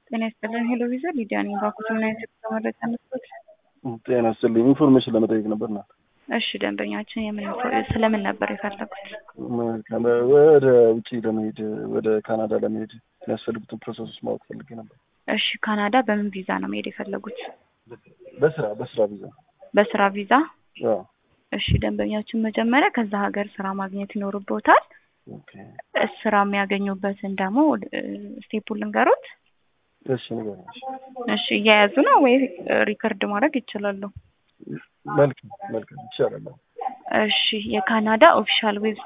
ጤና ይስጥልን። ሄሎ ቪዛ ሊዲያ ነኝ። ባኩት ምን አይነት የጉዞ መረጃ መስሎት? ጤና ይስጥልኝ። ኢንፎርሜሽን ለመጠየቅ ነበር ናት። እሺ ደንበኛችን የምን ስለምን ነበር የፈለጉት? ወደ ውጭ ለመሄድ ወደ ካናዳ ለመሄድ የሚያስፈልጉትን ፕሮሰሶች ማወቅ ፈልጌ ነበር። እሺ ካናዳ በምን ቪዛ ነው መሄድ የፈለጉት? በስራ በስራ ቪዛ። በስራ ቪዛ? አዎ። እሺ ደንበኛችን መጀመሪያ ከዛ ሀገር ስራ ማግኘት ይኖርቦታል። ኦኬ። ስራ የሚያገኙበትን ደግሞ ስቴፑን ልንገሩት። እሺ ንገረኝ። እሺ እየያዙ ነው ወይ ሪከርድ ማድረግ ይችላሉ? መልካም መልካም ይቻላል። እሺ የካናዳ ኦፊሻል ዌብሳይት